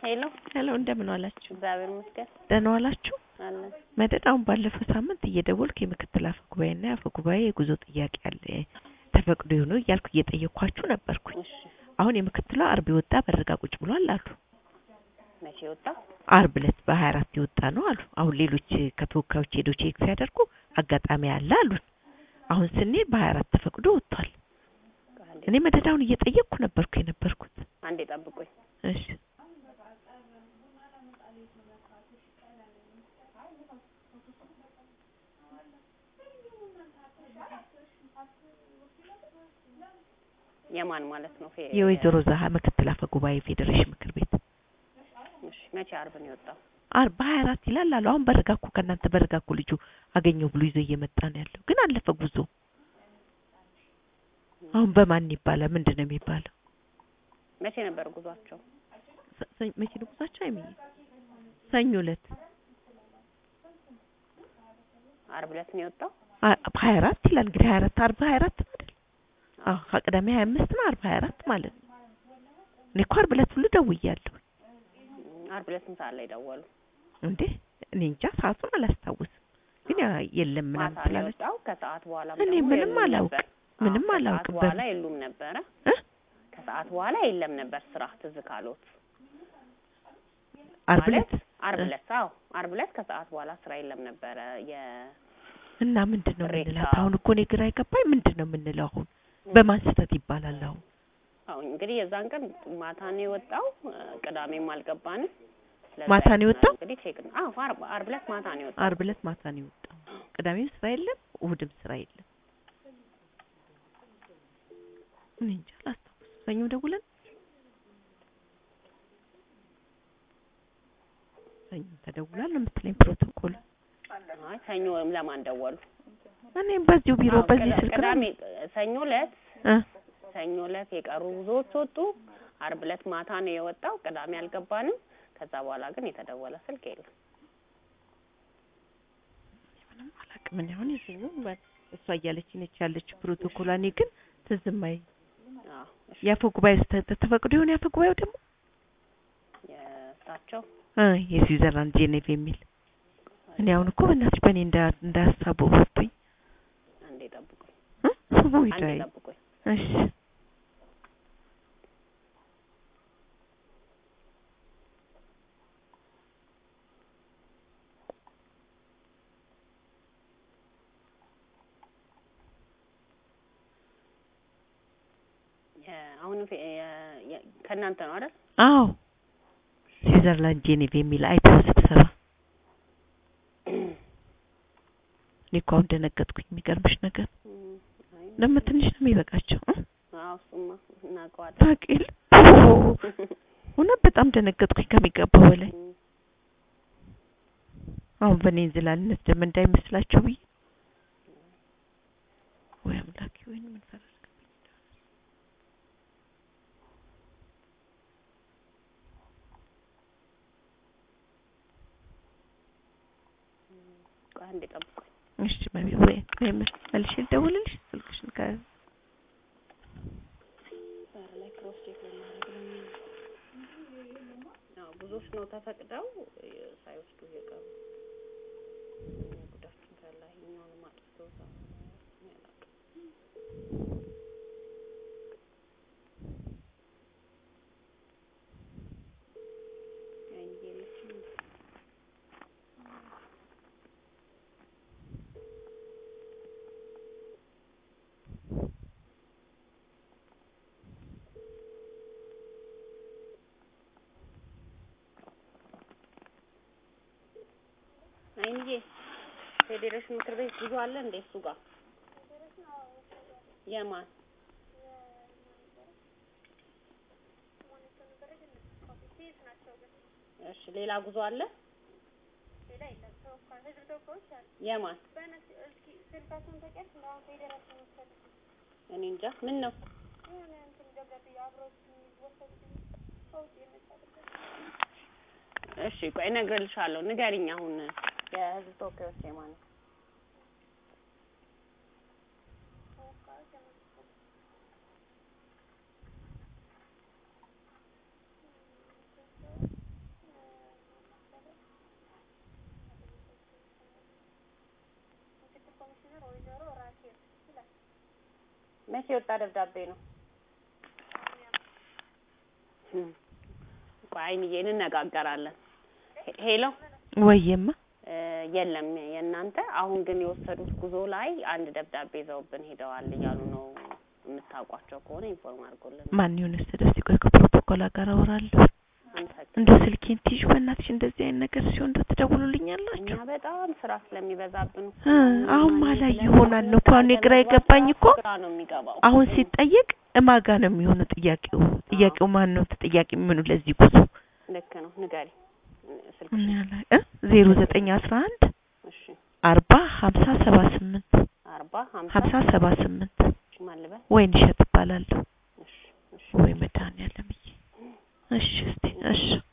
ሄሎ ሄሎ እንደምን ዋላችሁ? እግዚአብሔር ይመስገን ደህና ዋላችሁ? አለን። መደድ አሁን ባለፈው ሳምንት እየደወልኩ የምክትል አፈ ጉባኤና የአፈ ጉባኤ የጉዞ ጥያቄ አለ ተፈቅዶ ይሁኑ እያልኩ እየጠየኳችሁ ነበርኩኝ። እሺ አሁን የምክትሏ አርብ የወጣ በረጋ ቁጭ ብሏል አሉ። መቼ ወጣ? አርብ ዕለት በሀያ አራት የወጣ ነው አሉ። አሁን ሌሎች ከተወካዮች ሄዶ ቼክ ሲያደርጉ አጋጣሚ አለ አሉን። አሁን ስንሄድ በሀያ አራት ተፈቅዶ ወጥቷል። አንዴ እኔ መደዳውን እየጠየቅኩ ነበርኩ የነበርኩት። አንዴ ጠብቁኝ። እሺ የማን ማለት ነው? ፌ- የወይዘሮ ዛሃ ምክትል አፈ ጉባኤ ፌዴሬሽን ምክር ቤት እሺ መቼ አርብ ነው የወጣው? አርብ በሀያ አራት ይላል አሉ። አሁን በረጋ እኮ ከእናንተ በረጋ እኮ ልጁ አገኘው ብሎ ይዞ እየመጣ ነው ያለው። ግን አለፈ ጉዞ። አሁን በማን ይባላል? ምንድን ነው የሚባለው? መቼ ነበር ጉዟቸው? ሰ- ሰ- መቼ ነው ጉዟቸው? አይምዬ ሰኞ ዕለት አርብ ዕለት ነው የወጣው? ሀያ አራት ይላል እንግዲህ ሀያ አራት አርብ ሀያ አራት ነው አይደል? አዎ ከቅዳሜ ሀያ አምስት ነው አርብ ሀያ አራት ማለት ነው። እኔ እኮ አርብ ዕለት ሁሉ ደውያለሁ እም፣ አርብ ዕለት ስንት ሰዓት ላይ ደወሉ? እንዴ እኔ እንጃ ሰዓቱን አላስታውስም። ግን ያ የለም ምናምን ማታ ነው ስላለች የወጣው። ከሰዓት በኋላ እኔ ደግሞ ምንም የሉም አላውቅም። ነበር። ምንም አዎ፣ አላውቅም። ከሰዓት በኋላ የሉም ነበረ። እ? ከሰዓት በኋላ የለም ነበር ስራ ትዝ ካሎት አርብ ዕለት ማለት አርብ እ? ዕለት አዎ፣ አርብ ዕለት ከሰዓት በኋላ ስራ የለም ነበረ። የ እና ምንድን ነው ቅሬታ። የምንላት? አሁን እኮ እኔ ግራ የገባኝ ምንድን ነው የምንለው? አሁን በማን ስህተት ይባላል? አሁን አሁን እንግዲህ የዛን ቀን ማታ ነው የወጣው። እ፣ ቅዳሜም አልገባንም። ስለዛ ማታ ነው የወጣው? እንግዲህ ቼክ ነው። አዎ አርብ አርብ ዕለት ማታ ነው የወጣው። አርብ ዕለት ማታ ነው የወጣው። ቅዳሜም ስራ የለም፣ እሑድም ስራ የለም። እኔ እንጃ አላስታውስም። ሰኞ ደውለን ሰኞ ተደውሏል ነው የምትለኝ ፕሮቶኮል። አይ ሰኞ ለማን ደወሉ? እኔም በዚሁ ቢሮ አዎ፣ በዚህ ቅዳ- ስልክ ነው ቅዳሜ ሰኞ ዕለት እ ሰኞ ዕለት የቀሩ ብዙዎች ወጡ። አርብ ዕለት ማታ ነው የወጣው። ቅዳሜ አልገባንም። ከዛ በኋላ ግን የተደወለ ስልክ የለም። ምንም አላውቅም። እኔ አሁን የሰኞ እሷ እያለች ነች ያለችው ፕሮቶኮል። እኔ ግን ትዝም አይ አዎ እሺ፣ የአፈ ጉባኤ ስህተት ተፈቅዶ ይሆን የአፈ ጉባኤው ደግሞ የእሳቸው እ የስዊዘርላንድ ጄኔቭ የሚል እኔ አሁን እኮ በእናትሽ በእኔ እንዳ እንዳሳቡ ወጥቶኝ አንዴ ጠብቁኝ፣ እ ወይ አንዴ ዳይ ጠብቁኝ። እሺ የ- አሁን ፌ- የ- የ- ከእናንተ ነው አይደል? አዎ ስዊዘርላንድ ጄኔቭ የሚል አይተው ስብሰባ እኔ እኮ አሁን ደነገጥኩኝ። የሚገርምሽ ነገር እም፣ አይ፣ ደግሞ ትንሽ ነው የሚበቃቸው እ አዎ እሱማ እናውቀዋለን። ታውቂል እውነት በጣም ደነገጥኩኝ ከሚገባው በላይ። እም፣ አሁን በእኔ እንዝላልነት ደግሞ እንዳይመስላቸው ብዬ ወይ አምላኬ ወይ ምን ፈረስ ቆይ አንዴ ጠብቁኝ። እሺ መቢ ወይ ወይ መልሼ ልደውልልሽ ስልክሽን ከ በር ላይ ክሮስ ቼክ ለማድረግ ነው። አዎ ብዙዎች ነው ተፈቅደው እ፣ ሳይወስዱ የቀሩ ጉዳችን ፈላ ይኛውን ማጥፍቶ ያላቅ አይንዬ የለችም እንዴ? አይንዬ ፌዴሬሽን ምክር ቤት ጉዞ አለ እንዴ? እሱ ጋር የማን እሺ፣ ሌላ ጉዞ አለ? የማን እኔ እንጃ። ምን ነው እሺ፣ ቆይ እነግርልሻለሁ። ንገሪኝ አሁን የህዝብ ተወካዮች የማን ነው? መቼ የወጣ ደብዳቤ ነው? እም፣ ቆይ አይንዬ እንነጋገራለን። ሄ- ሄሎ ወይማ እ፣ የለም የእናንተ አሁን ግን የወሰዱት ጉዞ ላይ አንድ ደብዳቤ ይዘውብን ሄደዋል እያሉ ነው። የምታውቋቸው ከሆነ ኢንፎርም አድርጎልን። ማን ይሁን እስቲ እስቲ ቆይ ከፕሮቶኮል ጋር አወራለሁ። አመሰግናለሁ። እንደው ስልኬን ትይዥ በእናትሽ እንደዚህ አይነት ነገር ሲሆን እንደው ትደውሉልኛላችሁ። እኛ በጣም ስራ ስለሚበዛብን እኮ እ አሁን ማላይ ይሆናል ነው እኮ አሁን የግራ የገባኝ እኮ ግራ ነው የሚገባው። አሁን ሲጠየቅ እማጋ ነው የሚሆነው ጥያቄው ጥያቄው ማን ነው ተጠያቂ የሚሆኑ ለዚህ ጉዞ ልክ ነው። ንገሪ ስልክ ምን ያለ እ ዜሮ ዘጠኝ አስራ አንድ እሺ አርባ ሀምሳ ሰባ ስምንት አርባ ሀምሳ ሀምሳ ሰባ ስምንት ማን ልበል? ወይን እሸት እባላለሁ እሺ እሺ ወይ መድኃኒዓለም እሺ እስቲ እሺ